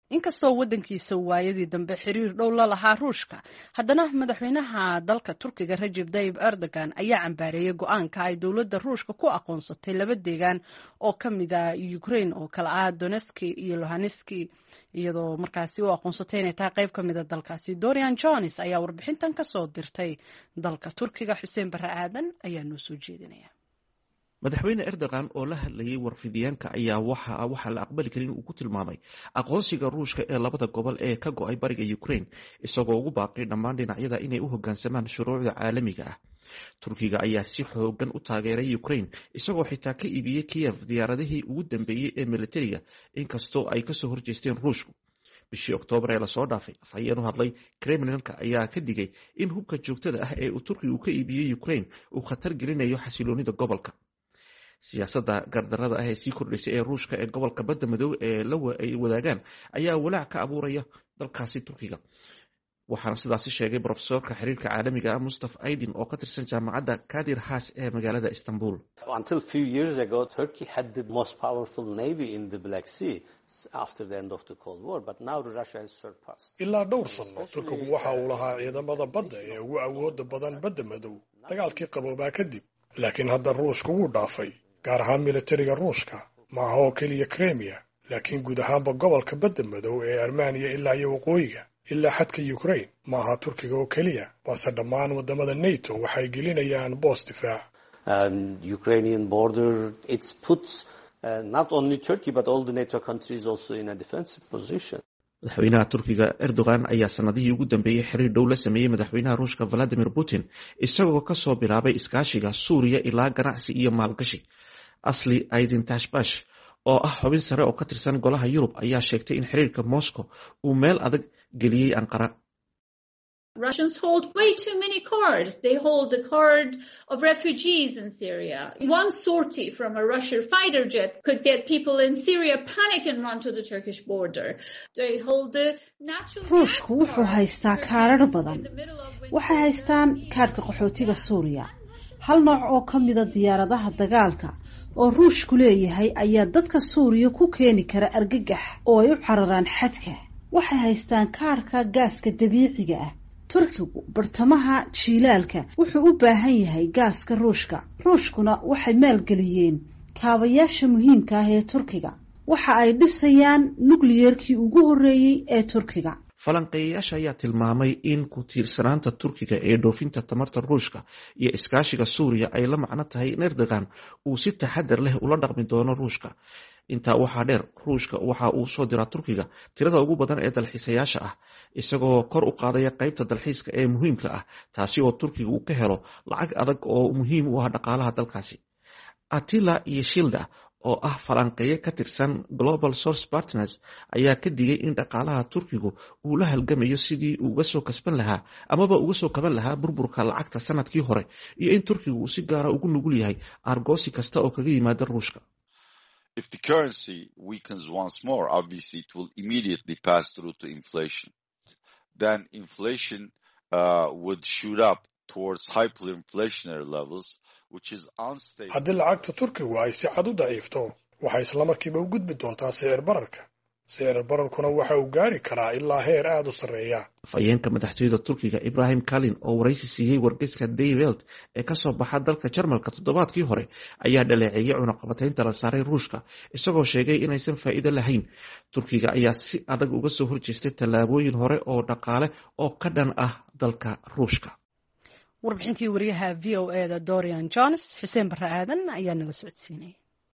inkastoo waddankiisa waayadii dambe xiriir dhow la lahaa ruushka haddana madaxweynaha dalka turkiga rajeb tayib erdogan ayaa cambaareeyey go-aanka ay dowladda ruushka ku aqoonsatay laba deegaan oo ka mid a ukraine oo kale ah donetski iyo lohaneski iyadoo markaasi u aqoonsatay inay tahay qayb ka mida dalkaasi dorian jones ayaa warbixintan kasoo dirtay dalka turkiga xuseen barre aadan ayaa noo soo jeedinaya madaxweyne erdogan oo la hadlayay warfidiyaanka ayaa waxa waxaa la aqbali karin uu ku tilmaamay aqoonsiga ruushka ee labada gobol ee ka go-ay bariga ukraine isagoo ugu baaqay dhammaan dhinacyada inay u hogaansamaan shuruucda caalamiga ah turkiga ayaa si xoogan u taageeray ukraine isagoo xitaa ka iibiyey kiyev diyaaradihii ugu dambeeyey ee militariga inkastoo ay kasoo horjeesteen ruushku bishii oktoobar ee lasoo dhaafay afhayeen u hadlay kremlinka ayaa ka digay in hubka joogtada ah ee uu turkigu ka iibiyey ukraine uu khatar gelinayo xasiloonida gobolka siyaasadda gardarada ah ee sii kordhaysay ee ruushka ee gobolka badda madow ee ay wadaagaan ayaa walaac ka abuuraya dalkaasi turkiga waxaana sidaasi sheegay brofesorka xiriirka caalamiga ah mustaf aydin oo ka tirsan jaamacadda kadir has ee magaalada istanbul ilaa dhowr sanno turkigu waxa uu lahaa ciidamada badda ee ugu awooda badan badda madow dagaalkii qaboobaa kadib laakiin hadda ruushka wuu dhaafay gaar ahaan militariga ruushka ma aha oo keliya kremiya laakiin guud ahaanba gobolka badda madow ee armaniya ilaa iyo waqooyiga ilaa xadka ukraine ma aha turkiga oo keliya balse dhammaan waddamada nato waxay gelinayaan boos difaac madaxweynaha turkiga erdogan ayaa sanadihii ugu dambeeyey xiriir dhow la sameeyey madaxweynaha ruushka valadimir putin isagoo kasoo bilaabay iskaashiga suuriya ilaa ganacsi iyo maalgashi asli aydin tashbash oo ah xubin sare oo ka tirsan golaha yurub ayaa sheegtay in xiriirka moscow uu meel adag geliyey anqara Russians hold way too many cards. They hold the card of refugees in Syria. One sortie from a Russian fighter jet could get people in Syria panic and run to the Turkish border. They hold the natural ruushku wuxuu haystaa kaadhadh badan waxay haystaan kaadhka qaxootiga suuriya hal nooc oo ka mida diyaaradaha dagaalka oo ruushku leeyahay ayaa dadka suuriya ku keeni kara argagax oo ay u cararaan xadka waxay haystaan kaadhka gaaska dabiiciga ah turkigu bartamaha jiilaalka wuxuu u baahan yahay gaaska ruushka ruushkuna waxay maalgeliyeen kaabayaasha muhiimka ah ee turkiga waxa ay dhisayaan nukliyerkii ugu horreeyey ee turkiga falanqeeyayaasha ayaa tilmaamay in ku tiirsanaanta turkiga ee dhoofinta tamarta ruushka iyo iskaashiga suuriya ay la macno tahay in erdogan uu si taxadar leh ula dhaqmi doono ruushka intaa waxaa dheer ruushka waxa uu soo diraa turkiga tirada ugu badan ee dalxiisayaasha ah isagoo kor u qaadaya qeybta dalxiiska ee muhiimka ah taasi oo turkiga uu ka helo lacag adag oo muhiim u ah dhaqaalaha dalkaasi atila iyo shilda oo ah falanqeeye ka tirsan global source partners ayaa ka digay in dhaqaalaha turkigu uu la halgamayo sidii uga soo kasban lahaa amaba uga soo kaban lahaa burburka lacagta sanadkii hore iyo in turkigu uu si gaara ugu nugul yahay argoosi kasta oo kaga yimaada ruushka If the currency weakens once more, obviously it will immediately pass through to inflation. Then inflation uh, would shoot up towards hyperinflationary levels, which is unstable. haddii lacagta turkigu ay si cad u daciifto waxay islamarkiiba u gudbi doontaa sicir bararka sicir bararkuna waxa uu gaari karaa ilaa heer aada u sarreeya afhayeenka madaxtooyada turkiga ibrahim kalin oo waraysi siiyey wargeyska daywelt ee kasoo baxa dalka jarmalka toddobaadkii hore ayaa dhaleeceeyey cunaqabataynta la saaray ruushka isagoo sheegay inaysan faa'iido lahayn turkiga ayaa si adag uga soo horjeestay tallaabooyin hore oo dhaqaale oo ka dhan ah dalka ruushka warbixintii wariyaha v o e da dorian jones xuseen barre aadan ayaa nala socodsiinaya